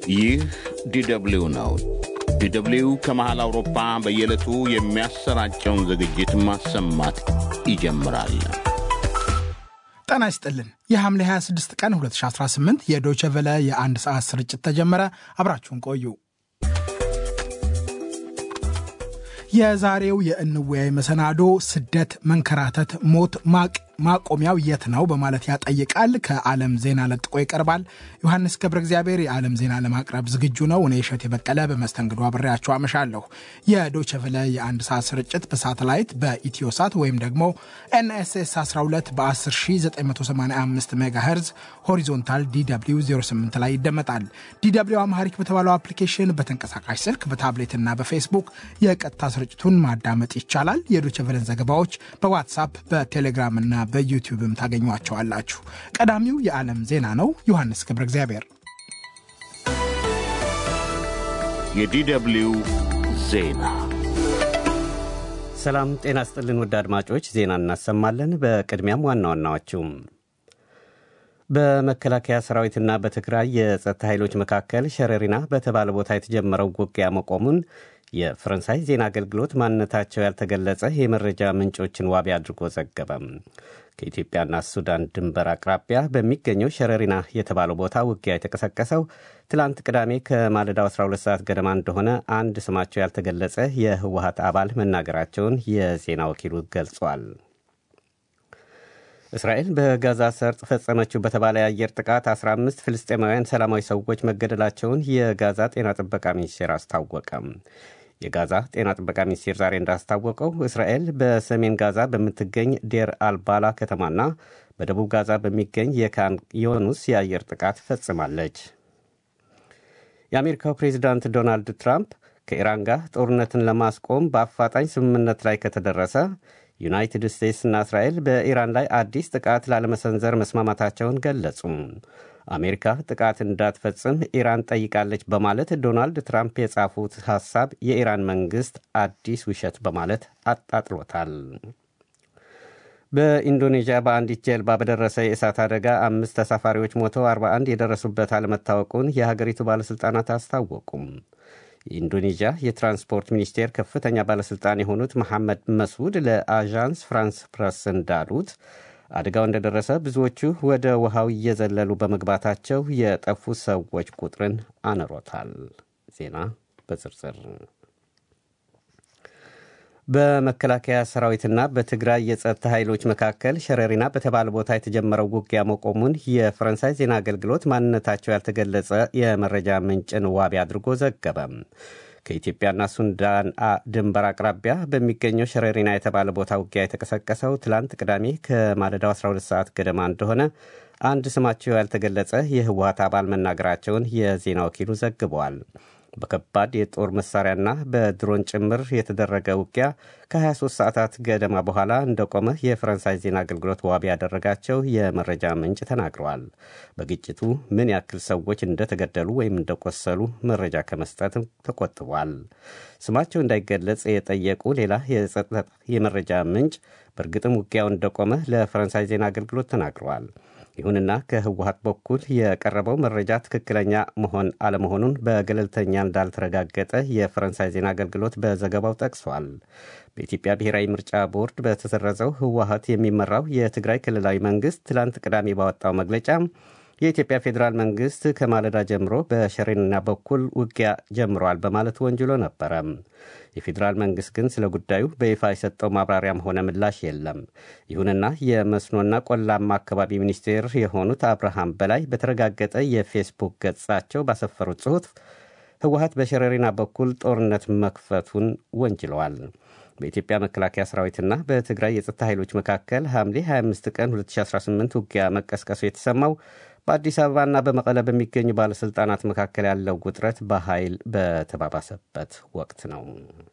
ይህ ዲደብሊው ነው። ዲደብሊው ከመሃል አውሮፓ በየዕለቱ የሚያሰራጨውን ዝግጅት ማሰማት ይጀምራል። ጤና ይስጥልን። የሐምሌ 26 ቀን 2018 የዶቸ ቨለ የአንድ ሰዓት ስርጭት ተጀመረ። አብራችሁን ቆዩ። የዛሬው የእንወያይ መሰናዶ ስደት፣ መንከራተት፣ ሞት፣ ማቅ ማቆሚያው የት ነው በማለት ያጠይቃል። ከዓለም ዜና ለጥቆ ይቀርባል። ዮሐንስ ገብረ እግዚአብሔር የዓለም ዜና ለማቅረብ ዝግጁ ነው። እኔ እሸት የበቀለ በመስተንግዶ አብሬያችሁ አመሻለሁ። የዶቸቨለ የአንድ ሰዓት ስርጭት በሳተላይት በኢትዮሳት ወይም ደግሞ ኤንኤስኤስ 12 በ10985 ሜጋሄርዝ ሆሪዞንታል ዲw 08 ላይ ይደመጣል። ዲw አማሪክ በተባለው አፕሊኬሽን በተንቀሳቃሽ ስልክ በታብሌትና በፌስቡክ የቀጥታ ስርጭቱን ማዳመጥ ይቻላል። የዶቸቨለን ዘገባዎች በዋትሳፕ በቴሌግራምና በዩቲዩብም ታገኟቸዋላችሁ። ቀዳሚው የዓለም ዜና ነው። ዮሐንስ ገብረ እግዚአብሔር። የዲደብሊው ዜና ሰላም ጤና ስጥልን ውድ አድማጮች፣ ዜና እናሰማለን። በቅድሚያም ዋና ዋናዎቹም በመከላከያ ሰራዊትና በትግራይ የጸጥታ ኃይሎች መካከል ሸረሪና በተባለ ቦታ የተጀመረው ውጊያ መቆሙን የፈረንሳይ ዜና አገልግሎት ማንነታቸው ያልተገለጸ የመረጃ ምንጮችን ዋቢ አድርጎ ዘገበም። ከኢትዮጵያና ሱዳን ድንበር አቅራቢያ በሚገኘው ሸረሪና የተባለው ቦታ ውጊያ የተቀሰቀሰው ትላንት ቅዳሜ ከማለዳው 12 ሰዓት ገደማ እንደሆነ አንድ ስማቸው ያልተገለጸ የህወሀት አባል መናገራቸውን የዜና ወኪሉ ገልጿል። እስራኤል በጋዛ ሰርጥ ፈጸመችው በተባለ የአየር ጥቃት 15 ፍልስጤማውያን ሰላማዊ ሰዎች መገደላቸውን የጋዛ ጤና ጥበቃ ሚኒስቴር አስታወቀም። የጋዛ ጤና ጥበቃ ሚኒስቴር ዛሬ እንዳስታወቀው እስራኤል በሰሜን ጋዛ በምትገኝ ዴር አልባላ ከተማና በደቡብ ጋዛ በሚገኝ የካን ዮኑስ የአየር ጥቃት ፈጽማለች። የአሜሪካው ፕሬዚዳንት ዶናልድ ትራምፕ ከኢራን ጋር ጦርነትን ለማስቆም በአፋጣኝ ስምምነት ላይ ከተደረሰ ዩናይትድ ስቴትስና እስራኤል በኢራን ላይ አዲስ ጥቃት ላለመሰንዘር መስማማታቸውን ገለጹ። አሜሪካ ጥቃት እንዳትፈጽም ኢራን ጠይቃለች በማለት ዶናልድ ትራምፕ የጻፉት ሐሳብ የኢራን መንግሥት አዲስ ውሸት በማለት አጣጥሎታል። በኢንዶኔዥያ በአንዲት ጀልባ በደረሰ የእሳት አደጋ አምስት ተሳፋሪዎች ሞተው 41 የደረሱበት አለመታወቁን የሀገሪቱ ባለሥልጣናት አስታወቁም። የኢንዶኔዥያ የትራንስፖርት ሚኒስቴር ከፍተኛ ባለሥልጣን የሆኑት መሐመድ መስዑድ ለአዣንስ ፍራንስ ፕረስ እንዳሉት አደጋው እንደደረሰ ብዙዎቹ ወደ ውሃው እየዘለሉ በመግባታቸው የጠፉ ሰዎች ቁጥርን አነሮታል። ዜና በዝርዝር በመከላከያ ሰራዊትና በትግራይ የጸጥታ ኃይሎች መካከል ሸረሪና በተባለ ቦታ የተጀመረው ውጊያ መቆሙን የፈረንሳይ ዜና አገልግሎት ማንነታቸው ያልተገለጸ የመረጃ ምንጭን ዋቢ አድርጎ ዘገበ። ከኢትዮጵያና ሱዳን ድንበር አቅራቢያ በሚገኘው ሸረሪና የተባለ ቦታ ውጊያ የተቀሰቀሰው ትላንት ቅዳሜ ከማለዳው 12 ሰዓት ገደማ እንደሆነ አንድ ስማቸው ያልተገለጸ የህወሀት አባል መናገራቸውን የዜና ወኪሉ ዘግበዋል። በከባድ የጦር መሳሪያና በድሮን ጭምር የተደረገ ውጊያ ከ23 ሰዓታት ገደማ በኋላ እንደቆመ የፈረንሳይ ዜና አገልግሎት ዋቢ ያደረጋቸው የመረጃ ምንጭ ተናግረዋል። በግጭቱ ምን ያክል ሰዎች እንደተገደሉ ወይም እንደቆሰሉ መረጃ ከመስጠት ተቆጥቧል። ስማቸው እንዳይገለጽ የጠየቁ ሌላ የጸጥታ የመረጃ ምንጭ በእርግጥም ውጊያው እንደቆመ ለፈረንሳይ ዜና አገልግሎት ተናግረዋል። ይሁንና ከህወሀት በኩል የቀረበው መረጃ ትክክለኛ መሆን አለመሆኑን በገለልተኛ እንዳልተረጋገጠ የፈረንሳይ ዜና አገልግሎት በዘገባው ጠቅሷል። በኢትዮጵያ ብሔራዊ ምርጫ ቦርድ በተሰረዘው ህወሀት የሚመራው የትግራይ ክልላዊ መንግስት ትላንት ቅዳሜ ባወጣው መግለጫ የኢትዮጵያ ፌዴራል መንግስት ከማለዳ ጀምሮ በሸሬንና በኩል ውጊያ ጀምረዋል በማለት ወንጅሎ ነበረ። የፌዴራል መንግስት ግን ስለ ጉዳዩ በይፋ የሰጠው ማብራሪያም ሆነ ምላሽ የለም። ይሁንና የመስኖና ቆላማ አካባቢ ሚኒስቴር የሆኑት አብርሃም በላይ በተረጋገጠ የፌስቡክ ገጻቸው ባሰፈሩት ጽሑፍ ህወሀት በሸረሪና በኩል ጦርነት መክፈቱን ወንጅለዋል። በኢትዮጵያ መከላከያ ሰራዊትና በትግራይ የጸጥታ ኃይሎች መካከል ሐምሌ 25 ቀን 2018 ውጊያ መቀስቀሱ የተሰማው በአዲስ አበባና በመቀለ በሚገኙ ባለሥልጣናት መካከል ያለው ውጥረት በኃይል በተባባሰበት ወቅት ነው።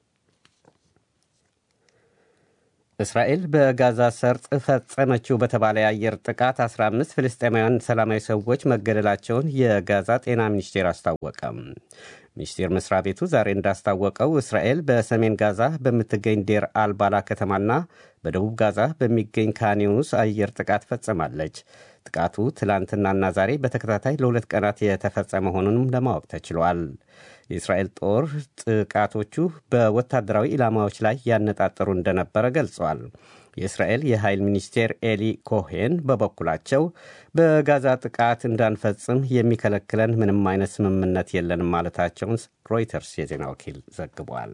እስራኤል በጋዛ ሰርጥ ፈጸመችው በተባለ የአየር ጥቃት 15 ፍልስጤማውያን ሰላማዊ ሰዎች መገደላቸውን የጋዛ ጤና ሚኒስቴር አስታወቀም። ሚኒስቴር መስሪያ ቤቱ ዛሬ እንዳስታወቀው እስራኤል በሰሜን ጋዛ በምትገኝ ዴር አልባላ ከተማና በደቡብ ጋዛ በሚገኝ ካኒዩስ አየር ጥቃት ፈጽማለች። ጥቃቱ ትላንትናና ዛሬ በተከታታይ ለሁለት ቀናት የተፈጸመ መሆኑንም ለማወቅ ተችሏል። የእስራኤል ጦር ጥቃቶቹ በወታደራዊ ኢላማዎች ላይ ያነጣጠሩ እንደነበረ ገልጸዋል። የእስራኤል የኃይል ሚኒስቴር ኤሊ ኮሄን በበኩላቸው በጋዛ ጥቃት እንዳንፈጽም የሚከለክለን ምንም አይነት ስምምነት የለንም ማለታቸውን ሮይተርስ የዜና ወኪል ዘግቧል።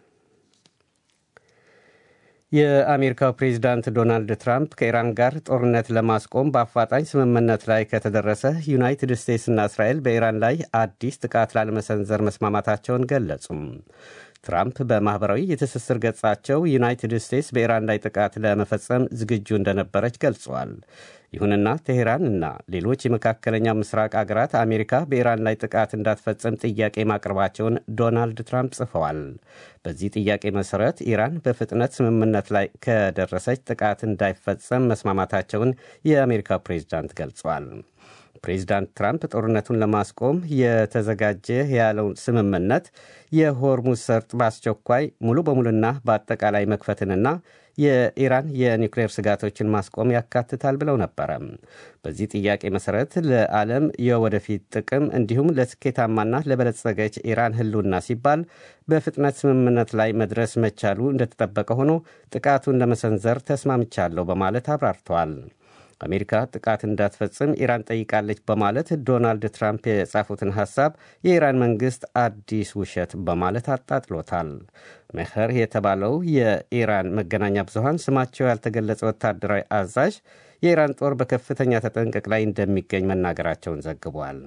የአሜሪካው ፕሬዚዳንት ዶናልድ ትራምፕ ከኢራን ጋር ጦርነት ለማስቆም በአፋጣኝ ስምምነት ላይ ከተደረሰ ዩናይትድ ስቴትስና እስራኤል በኢራን ላይ አዲስ ጥቃት ላለመሰንዘር መስማማታቸውን ገለጹም። ትራምፕ በማኅበራዊ የትስስር ገጻቸው ዩናይትድ ስቴትስ በኢራን ላይ ጥቃት ለመፈጸም ዝግጁ እንደነበረች ገልጸዋል። ይሁንና ቴሄራን እና ሌሎች የመካከለኛው ምስራቅ አገራት አሜሪካ በኢራን ላይ ጥቃት እንዳትፈጽም ጥያቄ ማቅረባቸውን ዶናልድ ትራምፕ ጽፈዋል። በዚህ ጥያቄ መሠረት ኢራን በፍጥነት ስምምነት ላይ ከደረሰች ጥቃት እንዳይፈጸም መስማማታቸውን የአሜሪካ ፕሬዚዳንት ገልጸዋል። ፕሬዚዳንት ትራምፕ ጦርነቱን ለማስቆም የተዘጋጀ ያለውን ስምምነት የሆርሙዝ ሰርጥ በአስቸኳይ ሙሉ በሙሉና በአጠቃላይ መክፈትንና የኢራን የኒውክሌር ስጋቶችን ማስቆም ያካትታል ብለው ነበረ። በዚህ ጥያቄ መሠረት ለዓለም የወደፊት ጥቅም እንዲሁም ለስኬታማና ለበለጸገች ኢራን ሕልውና ሲባል በፍጥነት ስምምነት ላይ መድረስ መቻሉ እንደተጠበቀ ሆኖ ጥቃቱን ለመሰንዘር ተስማምቻለሁ በማለት አብራርተዋል። አሜሪካ ጥቃት እንዳትፈጽም ኢራን ጠይቃለች በማለት ዶናልድ ትራምፕ የጻፉትን ሐሳብ የኢራን መንግሥት አዲስ ውሸት በማለት አጣጥሎታል። መኸር የተባለው የኢራን መገናኛ ብዙሃን ስማቸው ያልተገለጸ ወታደራዊ አዛዥ የኢራን ጦር በከፍተኛ ተጠንቀቅ ላይ እንደሚገኝ መናገራቸውን ዘግቧል።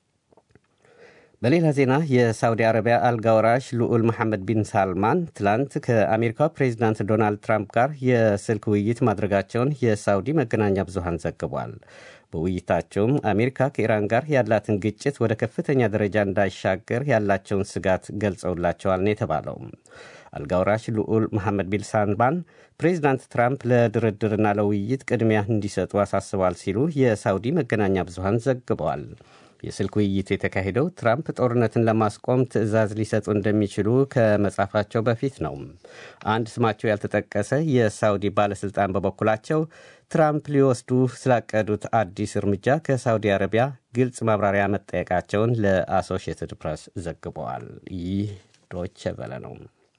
በሌላ ዜና የሳውዲ አረቢያ አልጋ ወራሽ ልዑል መሐመድ ቢን ሳልማን ትላንት ከአሜሪካው ፕሬዚዳንት ዶናልድ ትራምፕ ጋር የስልክ ውይይት ማድረጋቸውን የሳውዲ መገናኛ ብዙሃን ዘግቧል። በውይይታቸውም አሜሪካ ከኢራን ጋር ያላትን ግጭት ወደ ከፍተኛ ደረጃ እንዳይሻገር ያላቸውን ስጋት ገልጸውላቸዋል ነው የተባለው። አልጋውራሽ ልዑል መሐመድ ቢን ሳልማን ፕሬዚዳንት ትራምፕ ለድርድርና ለውይይት ቅድሚያ እንዲሰጡ አሳስበዋል ሲሉ የሳውዲ መገናኛ ብዙሃን ዘግበዋል። የስልክ ውይይቱ የተካሄደው ትራምፕ ጦርነትን ለማስቆም ትዕዛዝ ሊሰጡ እንደሚችሉ ከመጻፋቸው በፊት ነው። አንድ ስማቸው ያልተጠቀሰ የሳውዲ ባለሥልጣን በበኩላቸው ትራምፕ ሊወስዱ ስላቀዱት አዲስ እርምጃ ከሳውዲ አረቢያ ግልጽ ማብራሪያ መጠየቃቸውን ለአሶሺየትድ ፕሬስ ዘግበዋል። ይህ ዶቼ ቬለ ነው።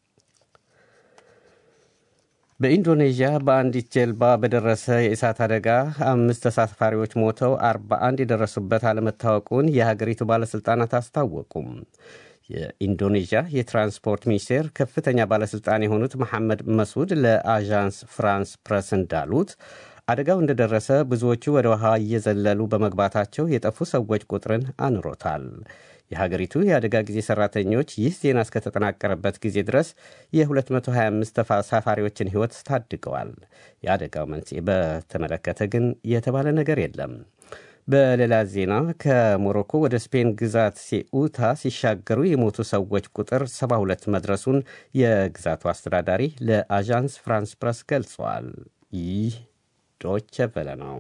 በኢንዶኔዥያ በአንዲት ጀልባ በደረሰ የእሳት አደጋ አምስት ተሳፋሪዎች ሞተው 41 የደረሱበት አለመታወቁን የሀገሪቱ ባለሥልጣናት አስታወቁም። የኢንዶኔዥያ የትራንስፖርት ሚኒስቴር ከፍተኛ ባለሥልጣን የሆኑት መሐመድ መሱድ ለአዣንስ ፍራንስ ፕረስ እንዳሉት አደጋው እንደደረሰ ብዙዎቹ ወደ ውሃ እየዘለሉ በመግባታቸው የጠፉ ሰዎች ቁጥርን አንሮታል። የሀገሪቱ የአደጋ ጊዜ ሰራተኞች ይህ ዜና እስከተጠናቀረበት ጊዜ ድረስ የ225 ተሳፋሪዎችን ሕይወት ታድገዋል። የአደጋው መንስኤ በተመለከተ ግን የተባለ ነገር የለም። በሌላ ዜና ከሞሮኮ ወደ ስፔን ግዛት ሴኡታ ሲሻገሩ የሞቱ ሰዎች ቁጥር 72 መድረሱን የግዛቱ አስተዳዳሪ ለአዣንስ ፍራንስ ፕረስ ገልጸዋል። ይህ ዶቸ ቨለ ነው።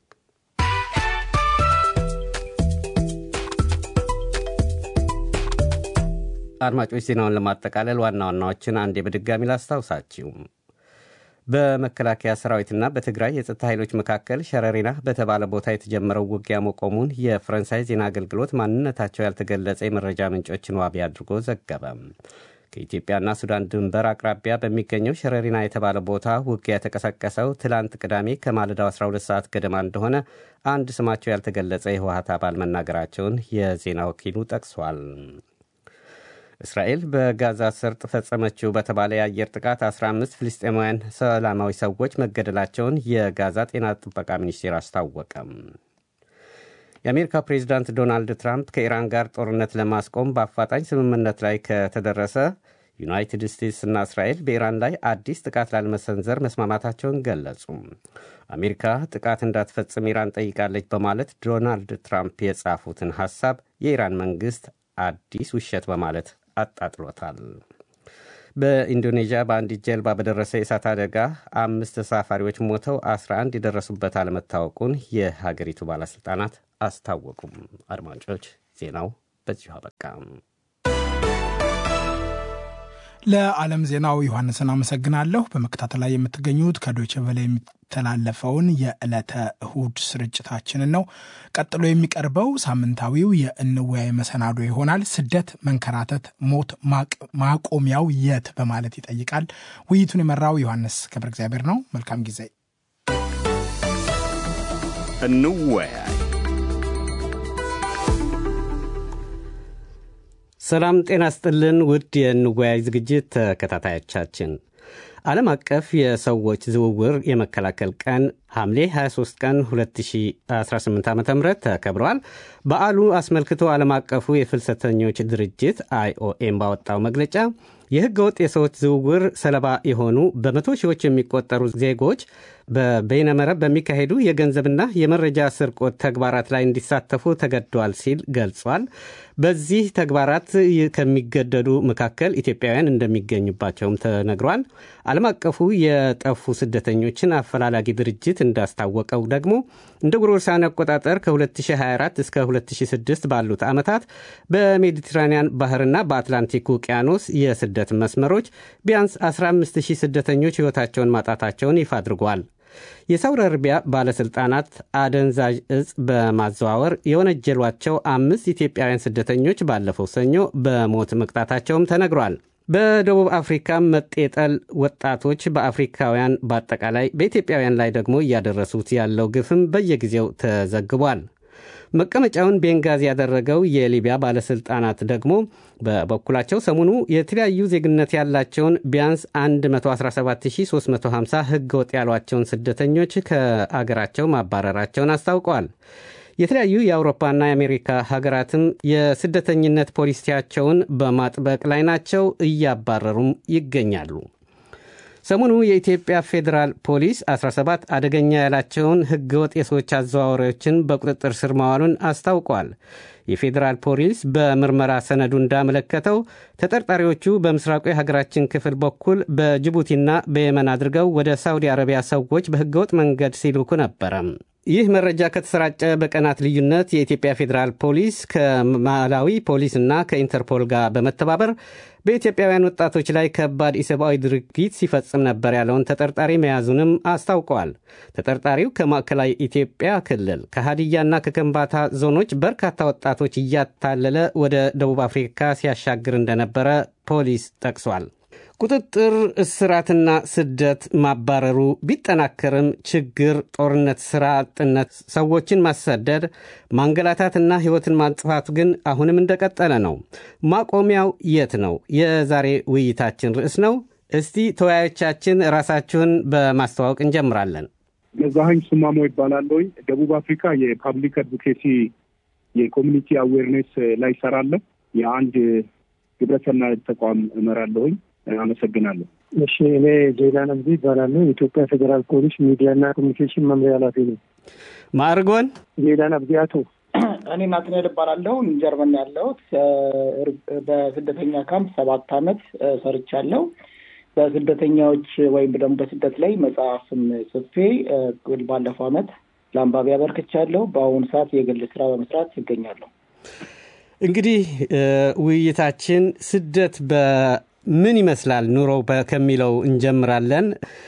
አድማጮች ዜናውን ለማጠቃለል ዋና ዋናዎችን አንዴ በድጋሚ ላስታውሳችሁ። በመከላከያ ሰራዊትና በትግራይ የጸጥታ ኃይሎች መካከል ሸረሪና በተባለ ቦታ የተጀመረው ውጊያ መቆሙን የፈረንሳይ ዜና አገልግሎት ማንነታቸው ያልተገለጸ የመረጃ ምንጮችን ዋቢ አድርጎ ዘገበ። ከኢትዮጵያና ሱዳን ድንበር አቅራቢያ በሚገኘው ሸረሪና የተባለ ቦታ ውጊያ የተቀሰቀሰው ትላንት ቅዳሜ ከማለዳው 12 ሰዓት ገደማ እንደሆነ አንድ ስማቸው ያልተገለጸ የህወሀት አባል መናገራቸውን የዜና ወኪሉ ጠቅሷል። እስራኤል በጋዛ ሰርጥ ፈጸመችው በተባለ የአየር ጥቃት 15 ፍልስጤማውያን ሰላማዊ ሰዎች መገደላቸውን የጋዛ ጤና ጥበቃ ሚኒስቴር አስታወቀም። የአሜሪካ ፕሬዚዳንት ዶናልድ ትራምፕ ከኢራን ጋር ጦርነት ለማስቆም በአፋጣኝ ስምምነት ላይ ከተደረሰ ዩናይትድ ስቴትስና እስራኤል በኢራን ላይ አዲስ ጥቃት ላለመሰንዘር መስማማታቸውን ገለጹ። አሜሪካ ጥቃት እንዳትፈጽም ኢራን ጠይቃለች በማለት ዶናልድ ትራምፕ የጻፉትን ሐሳብ የኢራን መንግሥት አዲስ ውሸት በማለት አጣጥሎታል። በኢንዶኔዥያ በአንዲት ጀልባ በደረሰ የእሳት አደጋ አምስት ተሳፋሪዎች ሞተው 11 የደረሱበት አለመታወቁን የሀገሪቱ ባለሥልጣናት አስታወቁም። አድማጮች ዜናው በዚሁ አበቃ። ለዓለም ዜናው ዮሐንስን አመሰግናለሁ። በመከታተል ላይ የምትገኙት ከዶይቼ ቬለ የሚተላለፈውን የዕለተ እሁድ ስርጭታችንን ነው። ቀጥሎ የሚቀርበው ሳምንታዊው የእንወያይ መሰናዶ ይሆናል። ስደት፣ መንከራተት፣ ሞት ማቆሚያው የት በማለት ይጠይቃል። ውይይቱን የመራው ዮሐንስ ገብረ እግዚአብሔር ነው። መልካም ጊዜ። እንወያይ። ሰላም ጤና ስጥልን። ውድ የእንወያይ ዝግጅት ተከታታዮቻችን ዓለም አቀፍ የሰዎች ዝውውር የመከላከል ቀን ሐምሌ 23 ቀን 2018 ዓ ም ተከብረዋል። በዓሉ አስመልክቶ ዓለም አቀፉ የፍልሰተኞች ድርጅት አይኦኤም ባወጣው መግለጫ የሕገ ወጥ የሰዎች ዝውውር ሰለባ የሆኑ በመቶ ሺዎች የሚቆጠሩ ዜጎች በበይነመረብ በሚካሄዱ የገንዘብና የመረጃ ስርቆት ተግባራት ላይ እንዲሳተፉ ተገደዋል ሲል ገልጿል። በዚህ ተግባራት ከሚገደዱ መካከል ኢትዮጵያውያን እንደሚገኙባቸውም ተነግሯል። ዓለም አቀፉ የጠፉ ስደተኞችን አፈላላጊ ድርጅት እንዳስታወቀው ደግሞ እንደ ጎርጎሮሳውያን አቆጣጠር ከ2024 እስከ 2006 ባሉት ዓመታት በሜዲትራኒያን ባህርና በአትላንቲክ ውቅያኖስ የስደት መስመሮች ቢያንስ 15000 ስደተኞች ሕይወታቸውን ማጣታቸውን ይፋ አድርጓል። የሳውዲ አረቢያ ባለሥልጣናት አደንዛዥ እጽ በማዘዋወር የወነጀሏቸው አምስት ኢትዮጵያውያን ስደተኞች ባለፈው ሰኞ በሞት መቅጣታቸውም ተነግሯል። በደቡብ አፍሪካ መጤጠል ወጣቶች በአፍሪካውያን በአጠቃላይ በኢትዮጵያውያን ላይ ደግሞ እያደረሱት ያለው ግፍም በየጊዜው ተዘግቧል። መቀመጫውን ቤንጋዚ ያደረገው የሊቢያ ባለሥልጣናት ደግሞ በበኩላቸው ሰሞኑ የተለያዩ ዜግነት ያላቸውን ቢያንስ 117350 ሕገ ወጥ ያሏቸውን ስደተኞች ከአገራቸው ማባረራቸውን አስታውቀዋል። የተለያዩ የአውሮፓና የአሜሪካ ሀገራትም የስደተኝነት ፖሊሲያቸውን በማጥበቅ ላይ ናቸው፣ እያባረሩም ይገኛሉ። ሰሞኑ የኢትዮጵያ ፌዴራል ፖሊስ 17 አደገኛ ያላቸውን ህገወጥ የሰዎች አዘዋዋሪዎችን በቁጥጥር ስር ማዋሉን አስታውቋል። የፌዴራል ፖሊስ በምርመራ ሰነዱ እንዳመለከተው ተጠርጣሪዎቹ በምስራቁ የሀገራችን ክፍል በኩል በጅቡቲና በየመን አድርገው ወደ ሳውዲ አረቢያ ሰዎች በህገወጥ መንገድ ሲልኩ ነበረ። ይህ መረጃ ከተሰራጨ በቀናት ልዩነት የኢትዮጵያ ፌዴራል ፖሊስ ከማላዊ ፖሊስና ከኢንተርፖል ጋር በመተባበር በኢትዮጵያውያን ወጣቶች ላይ ከባድ ኢሰብአዊ ድርጊት ሲፈጽም ነበር ያለውን ተጠርጣሪ መያዙንም አስታውቀዋል። ተጠርጣሪው ከማዕከላዊ ኢትዮጵያ ክልል ከሀዲያና ከከምባታ ዞኖች በርካታ ወጣቶች እያታለለ ወደ ደቡብ አፍሪካ ሲያሻግር እንደነበረ ፖሊስ ጠቅሷል። ቁጥጥር፣ እስራትና ስደት ማባረሩ ቢጠናከርም ችግር፣ ጦርነት፣ ስራ አጥነት፣ ሰዎችን ማሰደድ፣ ማንገላታትና ሕይወትን ማጥፋቱ ግን አሁንም እንደቀጠለ ነው። ማቆሚያው የት ነው? የዛሬ ውይይታችን ርዕስ ነው። እስቲ ተወያዮቻችን ራሳችሁን በማስተዋወቅ እንጀምራለን። ገዛኸኝ ሱማሞ ይባላለሁኝ። ደቡብ አፍሪካ የፓብሊክ አድቮኬሲ የኮሚኒቲ አዌርኔስ ላይ ይሰራለሁ። የአንድ ግብረሰናይ ተቋም እመራለሁኝ። አመሰግናለሁ። እሺ፣ እኔ ዜና ነብዚ ይባላለሁ። የኢትዮጵያ ፌዴራል ፖሊስ ሚዲያና ኮሚኒኬሽን መምሪያ ኃላፊ ነው። ማዕርጎን ዜና ነብዚ አቶ እኔ ናትናኤል እባላለሁ። ጀርመን ያለሁት በስደተኛ ካምፕ ሰባት አመት ሰርቻለሁ። በስደተኛዎች ወይም ደግሞ በስደት ላይ መጽሐፍም ጽፌ ባለፈው አመት ለአንባቢ አበርክቻለሁ። በአሁኑ ሰዓት የግል ስራ በመስራት ይገኛለሁ። እንግዲህ ውይይታችን ስደት በምን ይመስላል ኑሮ ከሚለው እንጀምራለን።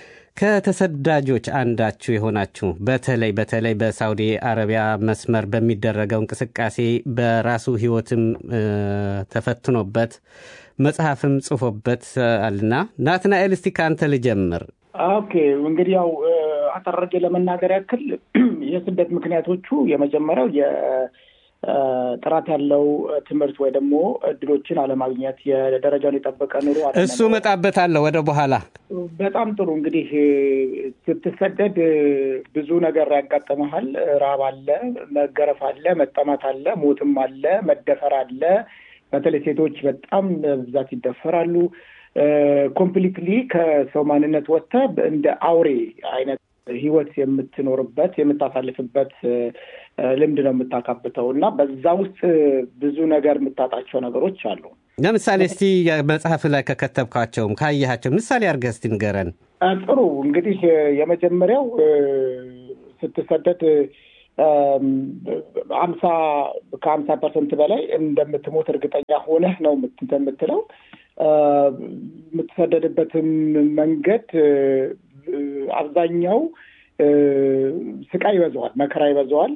ከተሰዳጆች አንዳችሁ የሆናችሁ በተለይ በተለይ በሳውዲ አረቢያ መስመር በሚደረገው እንቅስቃሴ በራሱ ህይወትም ተፈትኖበት መጽሐፍም ጽፎበት አልና ናትናኤል፣ እስቲ ከአንተ ልጀምር። ኦኬ እንግዲህ ያው አጠራርጌ ለመናገር ያክል የስደት ምክንያቶቹ የመጀመሪያው ጥራት ያለው ትምህርት ወይ ደግሞ እድሎችን አለማግኘት፣ የደረጃውን የጠበቀ ኑሮ እሱ እመጣበታለሁ ወደ በኋላ። በጣም ጥሩ እንግዲህ ስትሰደድ ብዙ ነገር ያጋጥመሃል። ራብ አለ፣ መገረፍ አለ፣ መጠማት አለ፣ ሞትም አለ፣ መደፈር አለ። በተለይ ሴቶች በጣም በብዛት ይደፈራሉ። ኮምፕሊትሊ ከሰው ማንነት ወጥተህ እንደ አውሬ አይነት ህይወት የምትኖርበት የምታሳልፍበት ልምድ ነው የምታካብተው እና በዛ ውስጥ ብዙ ነገር የምታጣቸው ነገሮች አሉ። ለምሳሌ እስቲ መጽሐፍ ላይ ከከተብካቸውም ካየሃቸው ምሳሌ አድርገህ እስቲ ንገረን። ጥሩ እንግዲህ የመጀመሪያው ስትሰደድ አምሳ ከአምሳ ፐርሰንት በላይ እንደምትሞት እርግጠኛ ሆነህ ነው የምትለው። የምትሰደድበትም መንገድ አብዛኛው ስቃይ ይበዛዋል፣ መከራ ይበዛዋል።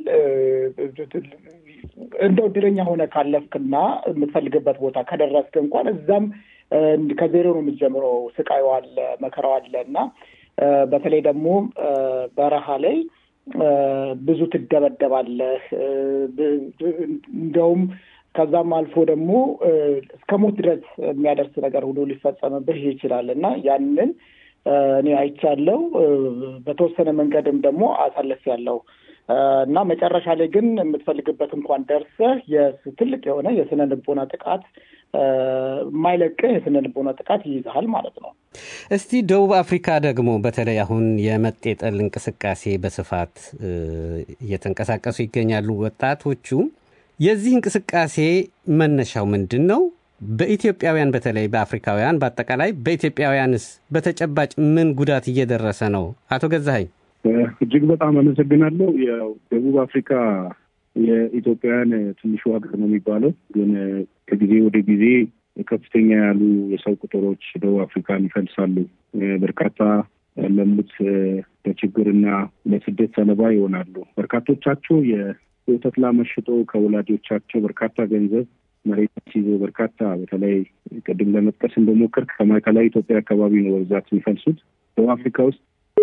እንደው እድለኛ ሆነ ካለፍክና የምትፈልግበት ቦታ ከደረስክ እንኳን እዛም ከዜሮ ነው የምትጀምረው። ስቃዩ አለ፣ መከራው አለ እና በተለይ ደግሞ በረሃ ላይ ብዙ ትደበደባለህ። እንደውም ከዛም አልፎ ደግሞ እስከ ሞት ድረስ የሚያደርስ ነገር ሁሉ ሊፈጸምብህ ይችላል እና ያንን እኔ አይቻለው። በተወሰነ መንገድም ደግሞ አሳልፌያለሁ እና መጨረሻ ላይ ግን የምትፈልግበት እንኳን ደርሰህ ትልቅ የሆነ የስነ ልቦና ጥቃት የማይለቅህ የስነ ልቦና ጥቃት ይይዝሃል ማለት ነው። እስቲ ደቡብ አፍሪካ ደግሞ በተለይ አሁን የመጤጠል እንቅስቃሴ በስፋት እየተንቀሳቀሱ ይገኛሉ ወጣቶቹ። የዚህ እንቅስቃሴ መነሻው ምንድን ነው? በኢትዮጵያውያን በተለይ በአፍሪካውያን በአጠቃላይ በኢትዮጵያውያንስ በተጨባጭ ምን ጉዳት እየደረሰ ነው? አቶ ገዛኸኝ እጅግ በጣም አመሰግናለሁ። ያው ደቡብ አፍሪካ የኢትዮጵያውያን ትንሹ ሀገር ነው የሚባለው፣ ግን ከጊዜ ወደ ጊዜ ከፍተኛ ያሉ የሰው ቁጥሮች ደቡብ አፍሪካን ይፈልሳሉ። በርካታ ያለሙት ለችግርና ለስደት ሰለባ ይሆናሉ። በርካቶቻቸው የወተት ላም ሽጦ ከወላጆቻቸው በርካታ ገንዘብ መሬት ይዞ በርካታ በተለይ ቅድም ለመጥቀስ እንደሞከርክ ከማዕከላዊ ኢትዮጵያ አካባቢ ነው በብዛት የሚፈልሱት ደቡብ አፍሪካ ውስጥ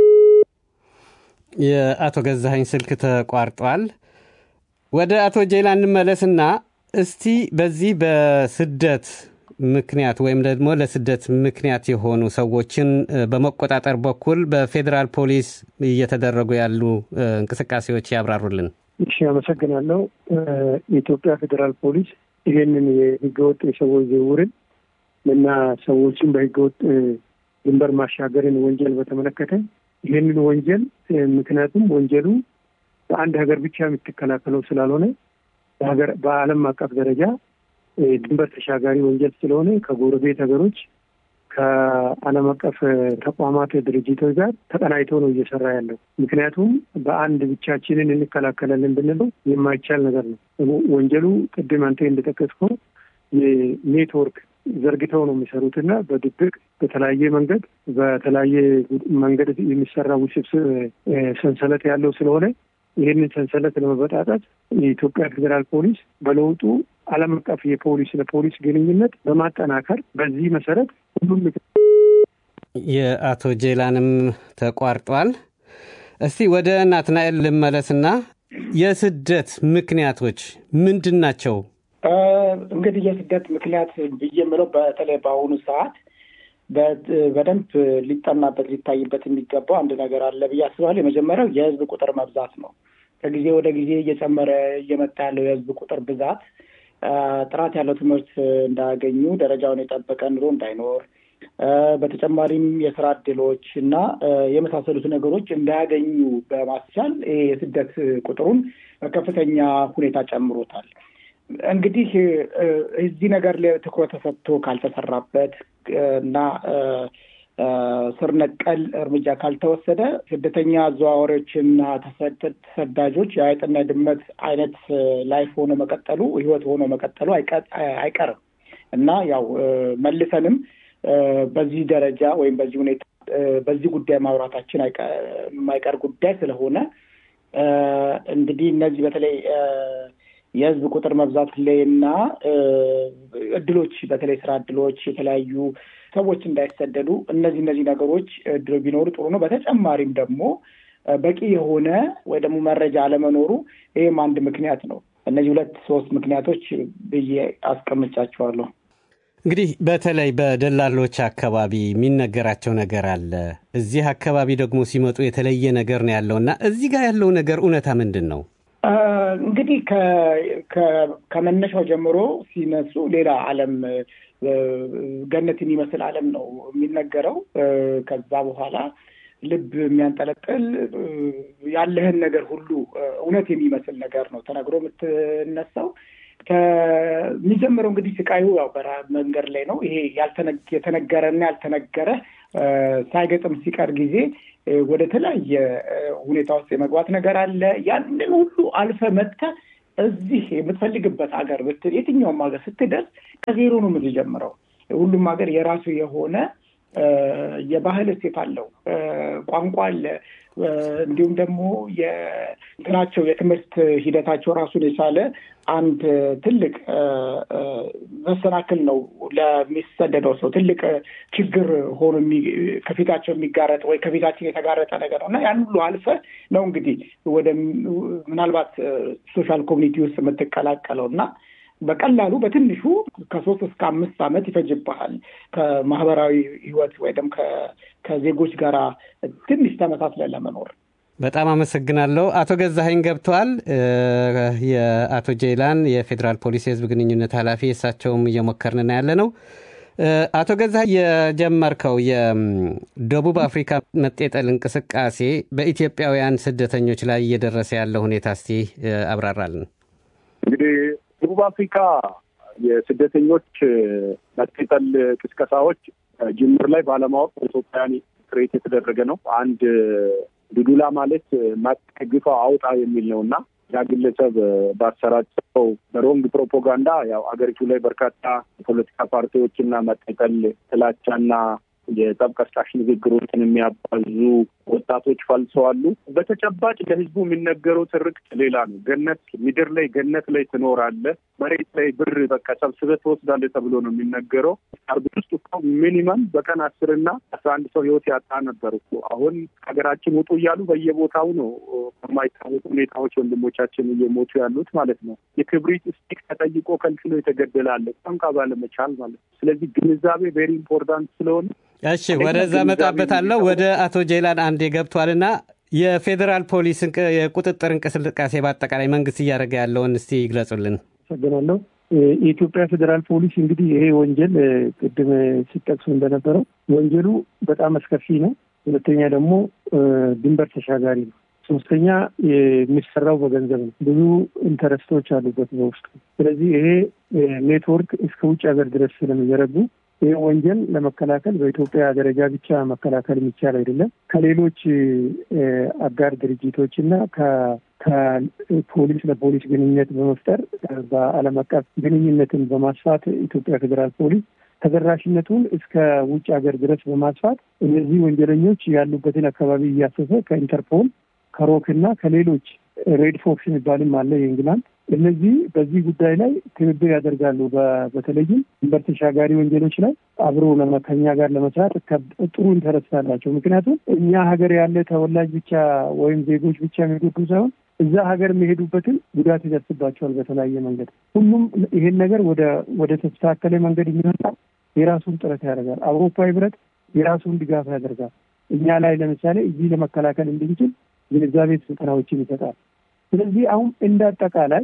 የአቶ ገዛኸኝ ስልክ ተቋርጧል። ወደ አቶ ጄላ እንመለስና እስቲ በዚህ በስደት ምክንያት ወይም ደግሞ ለስደት ምክንያት የሆኑ ሰዎችን በመቆጣጠር በኩል በፌዴራል ፖሊስ እየተደረጉ ያሉ እንቅስቃሴዎች ያብራሩልን። እሺ፣ አመሰግናለሁ። የኢትዮጵያ ፌዴራል ፖሊስ ይሄንን የህገወጥ የሰዎች ዝውውርን እና ሰዎችን በህገወጥ ድንበር ማሻገርን ወንጀል በተመለከተ ይህንን ወንጀል ምክንያቱም ወንጀሉ በአንድ ሀገር ብቻ የምትከላከለው ስላልሆነ በሀገር በዓለም አቀፍ ደረጃ ድንበር ተሻጋሪ ወንጀል ስለሆነ ከጎረቤት ሀገሮች ከዓለም አቀፍ ተቋማት ድርጅቶች ጋር ተቀናይቶ ነው እየሰራ ያለው። ምክንያቱም በአንድ ብቻችንን እንከላከላለን ብንለው የማይቻል ነገር ነው። ወንጀሉ ቅድም አንተ እንደጠቀስከው የኔትወርክ ዘርግተው ነው የሚሰሩት እና በድብቅ በተለያየ መንገድ በተለያየ መንገድ የሚሰራ ውስብስብ ሰንሰለት ያለው ስለሆነ ይህንን ሰንሰለት ለመበጣጠት የኢትዮጵያ ፌዴራል ፖሊስ በለውጡ ዓለም አቀፍ የፖሊስ ለፖሊስ ግንኙነት በማጠናከር በዚህ መሰረት ሁሉም የአቶ ጄላንም ተቋርጧል። እስቲ ወደ ናትናኤል ልመለስና የስደት ምክንያቶች ምንድን ናቸው? እንግዲህ የስደት ምክንያት ብዬ የምለው በተለይ በአሁኑ ሰዓት በደንብ ሊጠናበት ሊታይበት የሚገባው አንድ ነገር አለ ብዬ አስባለሁ። የመጀመሪያው የህዝብ ቁጥር መብዛት ነው። ከጊዜ ወደ ጊዜ እየጨመረ እየመጣ ያለው የህዝብ ቁጥር ብዛት ጥራት ያለው ትምህርት እንዳያገኙ፣ ደረጃውን የጠበቀ ኑሮ እንዳይኖር፣ በተጨማሪም የስራ እድሎች እና የመሳሰሉት ነገሮች እንዳያገኙ በማስቻል ይሄ የስደት ቁጥሩን በከፍተኛ ሁኔታ ጨምሮታል። እንግዲህ እዚህ ነገር ላይ ትኩረት ተሰጥቶ ካልተሰራበት እና ስር ነቀል እርምጃ ካልተወሰደ ስደተኛ አዘዋዋሪዎችና ተሰዳጆች የአይጥና ድመት አይነት ላይፍ ሆኖ መቀጠሉ ህይወት ሆኖ መቀጠሉ አይቀርም እና ያው መልሰንም በዚህ ደረጃ ወይም በዚህ ሁኔታ በዚህ ጉዳይ ማውራታችን የማይቀር ጉዳይ ስለሆነ እንግዲህ እነዚህ በተለይ የህዝብ ቁጥር መብዛት ላይ እና እድሎች በተለይ ስራ እድሎች የተለያዩ ሰዎች እንዳይሰደዱ እነዚህ እነዚህ ነገሮች እድሎ ቢኖሩ ጥሩ ነው። በተጨማሪም ደግሞ በቂ የሆነ ወይ ደግሞ መረጃ አለመኖሩ ይህም አንድ ምክንያት ነው። እነዚህ ሁለት ሶስት ምክንያቶች ብዬ አስቀምጫቸዋለሁ። እንግዲህ በተለይ በደላሎች አካባቢ የሚነገራቸው ነገር አለ። እዚህ አካባቢ ደግሞ ሲመጡ የተለየ ነገር ነው ያለው እና እዚህ ጋር ያለው ነገር እውነታ ምንድን ነው? እንግዲህ ከመነሻው ጀምሮ ሲነሱ ሌላ ዓለም ገነት የሚመስል ዓለም ነው የሚነገረው። ከዛ በኋላ ልብ የሚያንጠለጥል ያለህን ነገር ሁሉ እውነት የሚመስል ነገር ነው ተነግሮ የምትነሳው። ከሚጀምረው እንግዲህ ስቃዩ ያው በረሃ መንገድ ላይ ነው። ይሄ የተነገረና ያልተነገረ ሳይገጥም ሲቀር ጊዜ ወደ ተለያየ ሁኔታ ውስጥ የመግባት ነገር አለ። ያንን ሁሉ አልፈ መጥተህ እዚህ የምትፈልግበት ሀገር የትኛውም ሀገር ስትደርስ ከዜሮ ነው የምትጀምረው። ሁሉም ሀገር የራሱ የሆነ የባህል እሴት አለው፣ ቋንቋ አለ። እንዲሁም ደግሞ የእንትናቸው የትምህርት ሂደታቸው ራሱን የቻለ አንድ ትልቅ መሰናክል ነው ለሚሰደደው ሰው ትልቅ ችግር ሆኖ ከፊታቸው የሚጋረጥ ወይ ከፊታችን የተጋረጠ ነገር ነው እና ያን ሁሉ አልፈ ነው እንግዲህ ወደ ምናልባት ሶሻል ኮሚኒቲ ውስጥ የምትቀላቀለው እና በቀላሉ በትንሹ ከሶስት እስከ አምስት ዓመት ይፈጅብሃል ከማህበራዊ ህይወት ወይ ደግሞ ከዜጎች ጋር ትንሽ ተመሳስለን ለመኖር። በጣም አመሰግናለሁ። አቶ ገዛኸኝ ገብተዋል። የአቶ ጄይላን የፌዴራል ፖሊስ የህዝብ ግንኙነት ኃላፊ እሳቸውም እየሞከርን ያለ ነው። አቶ ገዛኸኝ የጀመርከው የደቡብ አፍሪካ መጤጠል እንቅስቃሴ በኢትዮጵያውያን ስደተኞች ላይ እየደረሰ ያለው ሁኔታ እስቲ አብራራልን። እንግዲህ ደቡብ አፍሪካ የስደተኞች መጤጠል ቅስቀሳዎች ጅምር ላይ ባለማወቅ በኢትዮጵያውያን ክሬት የተደረገ ነው። አንድ ዱዱላ ማለት ግፋ አውጣ የሚል ነው እና ያ ግለሰብ ባሰራጨው በሮንግ ፕሮፓጋንዳ ያው አገሪቱ ላይ በርካታ የፖለቲካ ፓርቲዎችና መጤጠል ጥላቻና የጠብ ቀስቃሽ ንግግሮችን የሚያባዙ ወጣቶች ፈልሰዋሉ። በተጨባጭ ለህዝቡ የሚነገረው ትርክት ሌላ ነው። ገነት ምድር ላይ ገነት ላይ ትኖራለህ፣ መሬት ላይ ብር በቃ ሰብስበህ ትወስዳለህ ተብሎ ነው የሚነገረው። አርብ ውስጥ እኮ ሚኒመም በቀን አስርና አስራ አንድ ሰው ህይወት ያጣ ነበር እኮ። አሁን ሀገራችን ውጡ እያሉ በየቦታው ነው በማይታወቁ ሁኔታዎች ወንድሞቻችን እየሞቱ ያሉት ማለት ነው። የክብሪት ስቲክ ተጠይቆ ከልክሎ የተገደለ አለ ቋንቋ ባለመቻል ማለት ነው። ስለዚህ ግንዛቤ ቬሪ ኢምፖርታንት ስለሆነ እሺ ወደዛ መጣበታለሁ። ወደ አቶ ጄላን አንዴ ገብቷልና የፌዴራል ፖሊስ የቁጥጥር እንቅስቃሴ በአጠቃላይ መንግስት እያደረገ ያለውን እስቲ ይግለጹልን። አመሰግናለሁ። የኢትዮጵያ ፌዴራል ፖሊስ እንግዲህ ይሄ ወንጀል ቅድም ሲጠቅሱ እንደነበረው ወንጀሉ በጣም አስከፊ ነው። ሁለተኛ ደግሞ ድንበር ተሻጋሪ ነው። ሶስተኛ የሚሰራው በገንዘብ ነው። ብዙ ኢንተረስቶች አሉበት በውስጡ። ስለዚህ ይሄ ኔትወርክ እስከ ውጭ ሀገር ድረስ ስለሚዘረጉ ይህ ወንጀል ለመከላከል በኢትዮጵያ ደረጃ ብቻ መከላከል የሚቻል አይደለም። ከሌሎች አጋር ድርጅቶች እና ከፖሊስ ለፖሊስ ግንኙነት በመፍጠር በዓለም አቀፍ ግንኙነትን በማስፋት ኢትዮጵያ ፌዴራል ፖሊስ ተደራሽነቱን እስከ ውጭ ሀገር ድረስ በማስፋት እነዚህ ወንጀለኞች ያሉበትን አካባቢ እያሰሰ ከኢንተርፖል ከሮክ እና ከሌሎች ሬድ ፎክስ የሚባልም አለ የእንግላንድ እነዚህ በዚህ ጉዳይ ላይ ትብብር ያደርጋሉ። በተለይም ድንበር ተሻጋሪ ወንጀሎች ላይ አብሮ ከኛ ጋር ለመስራት ጥሩ ኢንተረስት አላቸው። ምክንያቱም እኛ ሀገር ያለ ተወላጅ ብቻ ወይም ዜጎች ብቻ የሚጎዱ ሳይሆን እዛ ሀገር የሚሄዱበትን ጉዳት ይደርስባቸዋል በተለያየ መንገድ። ሁሉም ይሄን ነገር ወደ ወደ ተስተካከለ መንገድ የሚመጣ የራሱን ጥረት ያደርጋል። አውሮፓ ህብረት የራሱን ድጋፍ ያደርጋል። እኛ ላይ ለምሳሌ እዚህ ለመከላከል እንድንችል ግንዛቤ ስልጠናዎችን ይሰጣል። ስለዚህ አሁን እንደ አጠቃላይ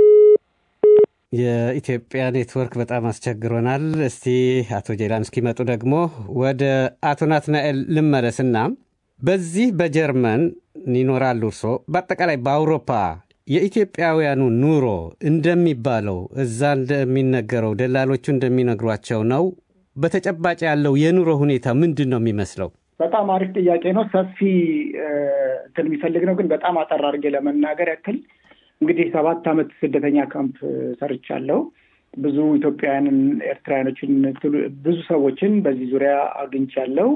የኢትዮጵያ ኔትወርክ በጣም አስቸግሮናል። እስቲ አቶ ጄላን እስኪመጡ ደግሞ ወደ አቶ ናትናኤል ልመለስና በዚህ በጀርመን ይኖራሉ እርሶ በአጠቃላይ በአውሮፓ የኢትዮጵያውያኑ ኑሮ እንደሚባለው እዛ እንደሚነገረው ደላሎቹ እንደሚነግሯቸው ነው? በተጨባጭ ያለው የኑሮ ሁኔታ ምንድን ነው የሚመስለው? በጣም አሪፍ ጥያቄ ነው። ሰፊ እንትን የሚፈልግ ነው። ግን በጣም አጠር አድርጌ ለመናገር ያክል እንግዲህ ሰባት ዓመት ስደተኛ ካምፕ ሰርቻለሁ። ብዙ ኢትዮጵያውያንን፣ ኤርትራውያኖችን፣ ብዙ ሰዎችን በዚህ ዙሪያ አግኝቻለሁ።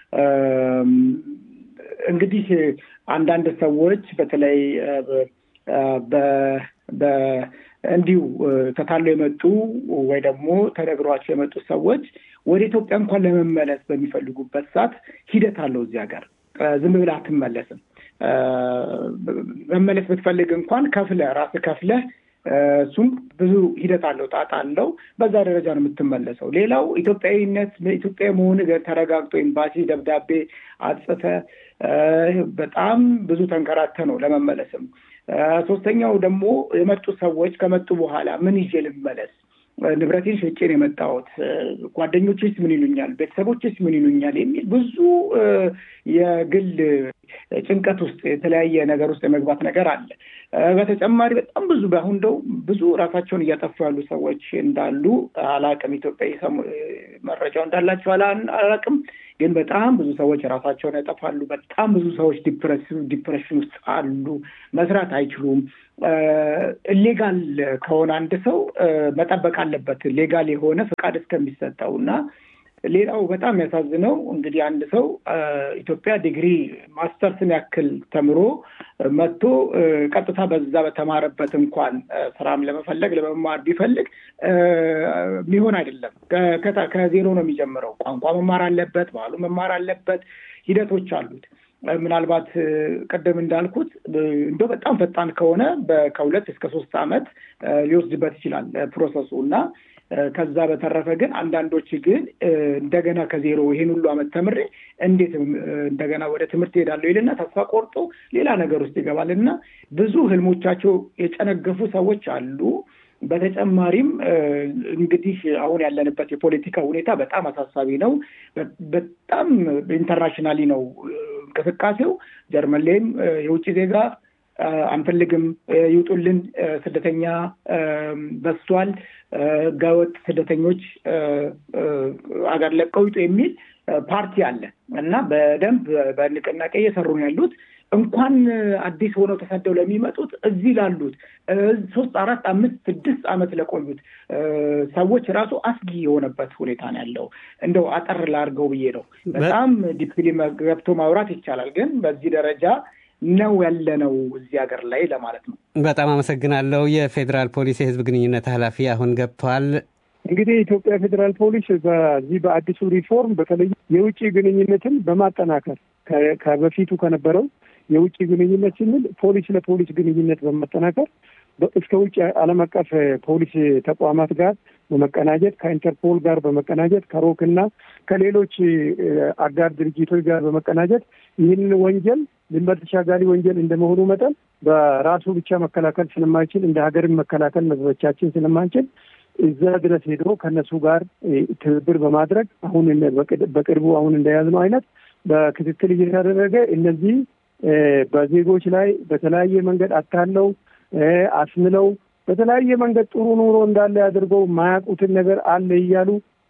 እንግዲህ አንዳንድ ሰዎች በተለይ እንዲሁ ተታለው የመጡ ወይ ደግሞ ተነግሯቸው የመጡ ሰዎች ወደ ኢትዮጵያ እንኳን ለመመለስ በሚፈልጉበት ሰዓት ሂደት አለው። እዚህ ሀገር ዝም ብለህ አትመለስም። መመለስ ብትፈልግ እንኳን ከፍለህ ራስህ ከፍለህ እሱም ብዙ ሂደት አለው፣ ጣጣ አለው። በዛ ደረጃ ነው የምትመለሰው። ሌላው ኢትዮጵያዊነት ኢትዮጵያ መሆን ተረጋግጦ ኤምባሲ ደብዳቤ አጽፈህ በጣም ብዙ ተንከራተ ነው ለመመለስም። ሶስተኛው ደግሞ የመጡ ሰዎች ከመጡ በኋላ ምን ይዤ ልመለስ? ንብረቴን ሸጬን የመጣሁት ጓደኞችስ ምን ይሉኛል? ቤተሰቦችስ ምን ይሉኛል? የሚል ብዙ የግል ጭንቀት ውስጥ የተለያየ ነገር ውስጥ የመግባት ነገር አለ። በተጨማሪ በጣም ብዙ በአሁን እንደው ብዙ ራሳቸውን እያጠፉ ያሉ ሰዎች እንዳሉ አላቅም። ኢትዮጵያ መረጃው እንዳላቸው አላቅም። ግን በጣም ብዙ ሰዎች ራሳቸውን ያጠፋሉ። በጣም ብዙ ሰዎች ዲፕሬሽን ውስጥ አሉ። መስራት አይችሉም። ሌጋል ከሆነ አንድ ሰው መጠበቅ አለበት ሌጋል የሆነ ፈቃድ እስከሚሰጠው እና ሌላው በጣም የሚያሳዝነው እንግዲህ አንድ ሰው ኢትዮጵያ ዲግሪ ማስተርስን ያክል ተምሮ መጥቶ ቀጥታ በዛ በተማረበት እንኳን ስራም ለመፈለግ ለመማር ቢፈልግ የሚሆን አይደለም። ከዜሮ ነው የሚጀምረው። ቋንቋ መማር አለበት፣ ባህሉ መማር አለበት፣ ሂደቶች አሉት። ምናልባት ቅድም እንዳልኩት እንደው በጣም ፈጣን ከሆነ ከሁለት እስከ ሶስት ዓመት ሊወስድበት ይችላል ፕሮሰሱ እና ከዛ በተረፈ ግን አንዳንዶች ግን እንደገና ከዜሮ ይሄን ሁሉ ዓመት ተምሬ እንዴት እንደገና ወደ ትምህርት ሄዳለሁ ይልና ተስፋ ቆርጦ ሌላ ነገር ውስጥ ይገባል እና ብዙ ህልሞቻቸው የጨነገፉ ሰዎች አሉ። በተጨማሪም እንግዲህ አሁን ያለንበት የፖለቲካ ሁኔታ በጣም አሳሳቢ ነው። በጣም ኢንተርናሽናሊ ነው እንቅስቃሴው። ጀርመን ላይም የውጭ ዜጋ አንፈልግም፣ ይውጡልን፣ ስደተኛ በዝቷል፣ ህገወጥ ስደተኞች አገር ለቀው ይውጡ የሚል ፓርቲ አለ እና በደንብ በንቅናቄ እየሰሩ ነው ያሉት። እንኳን አዲስ ሆነው ተሰደው ለሚመጡት እዚህ ላሉት ሶስት አራት አምስት ስድስት ዓመት ለቆዩት ሰዎች ራሱ አስጊ የሆነበት ሁኔታ ነው ያለው። እንደው አጠር ላድርገው ብዬ ነው። በጣም ዲፕሊ ገብቶ ማውራት ይቻላል፣ ግን በዚህ ደረጃ ነው ያለነው እዚህ ሀገር ላይ ለማለት ነው። በጣም አመሰግናለሁ። የፌዴራል ፖሊስ የህዝብ ግንኙነት ኃላፊ አሁን ገብተዋል። እንግዲህ የኢትዮጵያ ፌዴራል ፖሊስ በዚህ በአዲሱ ሪፎርም በተለይ የውጭ ግንኙነትን በማጠናከር ከበፊቱ ከነበረው የውጭ ግንኙነት ስንል ፖሊስ ለፖሊስ ግንኙነት በማጠናከር እስከ ውጭ ዓለም አቀፍ ፖሊስ ተቋማት ጋር በመቀናጀት ከኢንተርፖል ጋር በመቀናጀት ከሮክና ከሌሎች አጋር ድርጅቶች ጋር በመቀናጀት ይህንን ወንጀል ድንበር ተሻጋሪ ወንጀል እንደመሆኑ መጠን በራሱ ብቻ መከላከል ስለማይችል እንደ ሀገርን መከላከል መዝበቻችን ስለማንችል እዛ ድረስ ሄዶ ከእነሱ ጋር ትብብር በማድረግ አሁን በቅርቡ አሁን እንደያዝነው አይነት በክትትል እየተደረገ እነዚህ በዜጎች ላይ በተለያየ መንገድ አታለው አስምለው በተለያየ መንገድ ጥሩ ኑሮ እንዳለ አድርገው የማያውቁትን ነገር አለ እያሉ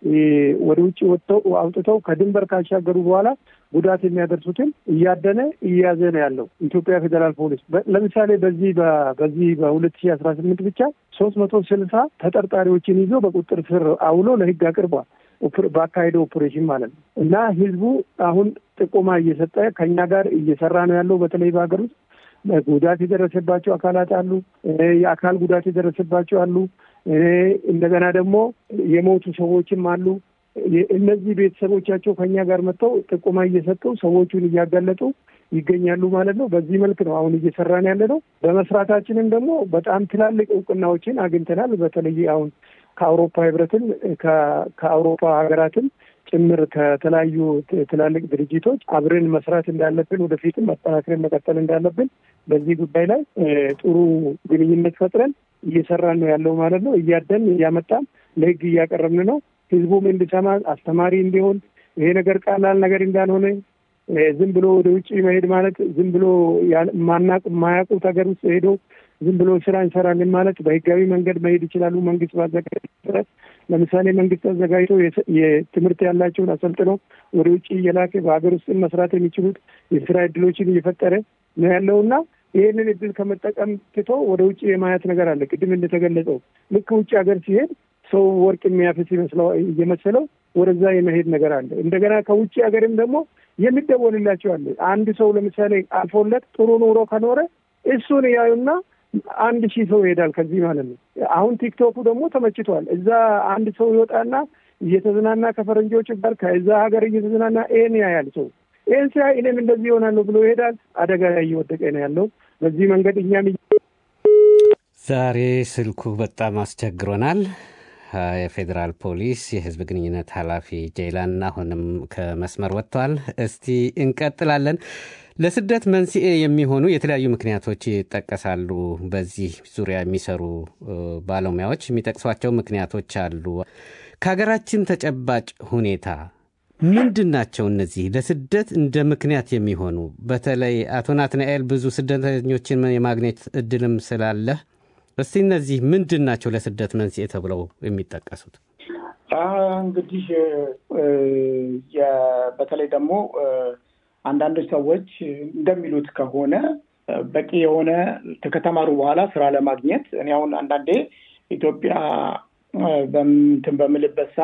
ወደ ውጭ ወጥተው አውጥተው ከድንበር ካሻገሩ በኋላ ጉዳት የሚያደርሱትን እያደነ እያያዘ ነው ያለው ኢትዮጵያ ፌዴራል ፖሊስ። ለምሳሌ በዚህ በዚህ በሁለት ሺህ አስራ ስምንት ብቻ ሶስት መቶ ስልሳ ተጠርጣሪዎችን ይዞ በቁጥጥር ስር አውሎ ለሕግ አቅርቧል። በአካሄደው ኦፕሬሽን ማለት ነው እና ህዝቡ አሁን ጥቆማ እየሰጠ ከኛ ጋር እየሰራ ነው ያለው። በተለይ በሀገር ውስጥ ጉዳት የደረሰባቸው አካላት አሉ። የአካል ጉዳት የደረሰባቸው አሉ። እንደገና ደግሞ የሞቱ ሰዎችም አሉ። እነዚህ ቤተሰቦቻቸው ከኛ ጋር መጥተው ጥቆማ እየሰጡ ሰዎቹን እያጋለጡ ይገኛሉ ማለት ነው። በዚህ መልክ ነው አሁን እየሰራን ያለ ነው። በመስራታችንም ደግሞ በጣም ትላልቅ እውቅናዎችን አግኝተናል። በተለይ አሁን ከአውሮፓ ህብረትን ከአውሮፓ ሀገራትን ጭምር ከተለያዩ ትላልቅ ድርጅቶች አብረን መስራት እንዳለብን ወደፊትም መጠናክረን መቀጠል እንዳለብን በዚህ ጉዳይ ላይ ጥሩ ግንኙነት ፈጥረን እየሰራን ነው ያለው ማለት ነው። እያደን እያመጣን ለህግ እያቀረብን ነው። ህዝቡም እንዲሰማ አስተማሪ እንዲሆን ይሄ ነገር ቀላል ነገር እንዳልሆነ ዝም ብሎ ወደ ውጭ መሄድ ማለት ዝም ብሎ ማናቅ የማያውቁት ሀገር ውስጥ ሄዶ ዝም ብሎ ስራ እንሰራለን ማለት በህጋዊ መንገድ መሄድ ይችላሉ። መንግስት ባዘጋጀት ለምሳሌ መንግስት አዘጋጅቶ የትምህርት ያላቸውን አሰልጥኖ ወደ ውጭ እየላከ በሀገር ውስጥ መስራት የሚችሉት የስራ እድሎችን እየፈጠረ ነው ያለው እና ይህንን እድል ከመጠቀም ትቶ ወደ ውጭ የማየት ነገር አለ። ቅድም እንደተገለጸው ልክ ውጭ ሀገር ሲሄድ ሰው ወርቅ የሚያፍስ እየመሰለው ወደዛ የመሄድ ነገር አለ። እንደገና ከውጭ ሀገርም ደግሞ የሚደወልላቸው አለ። አንድ ሰው ለምሳሌ አልፎለት ጥሩ ኑሮ ከኖረ እሱን ያዩና አንድ ሺህ ሰው ይሄዳል ከዚህ ማለት ነው። አሁን ቲክቶኩ ደግሞ ተመችቷል። እዛ አንድ ሰው ይወጣና እየተዝናና ከፈረንጆች ጋር ከዛ ሀገር እየተዝናና ይህን ያያል ሰው ይህን ሲያይ እኔም እንደዚህ ይሆናለሁ ብሎ ይሄዳል። አደጋ ላይ እየወደቀ ነው ያለው። በዚህ መንገድ እኛም ዛሬ ስልኩ በጣም አስቸግሮናል። የፌዴራል ፖሊስ የህዝብ ግንኙነት ኃላፊ ጄይላን አሁንም ከመስመር ወጥተዋል። እስቲ እንቀጥላለን። ለስደት መንስኤ የሚሆኑ የተለያዩ ምክንያቶች ይጠቀሳሉ። በዚህ ዙሪያ የሚሰሩ ባለሙያዎች የሚጠቅሷቸው ምክንያቶች አሉ። ከሀገራችን ተጨባጭ ሁኔታ ምንድን ናቸው እነዚህ ለስደት እንደ ምክንያት የሚሆኑ? በተለይ አቶ ናትናኤል ብዙ ስደተኞችን የማግኘት እድልም ስላለህ እስቲ እነዚህ ምንድን ናቸው ለስደት መንስኤ ተብለው የሚጠቀሱት? እንግዲህ በተለይ ደግሞ አንዳንዶች ሰዎች እንደሚሉት ከሆነ በቂ የሆነ ከተማሩ በኋላ ስራ ለማግኘት እኔ አሁን አንዳንዴ ኢትዮጵያ በምትን በምልበት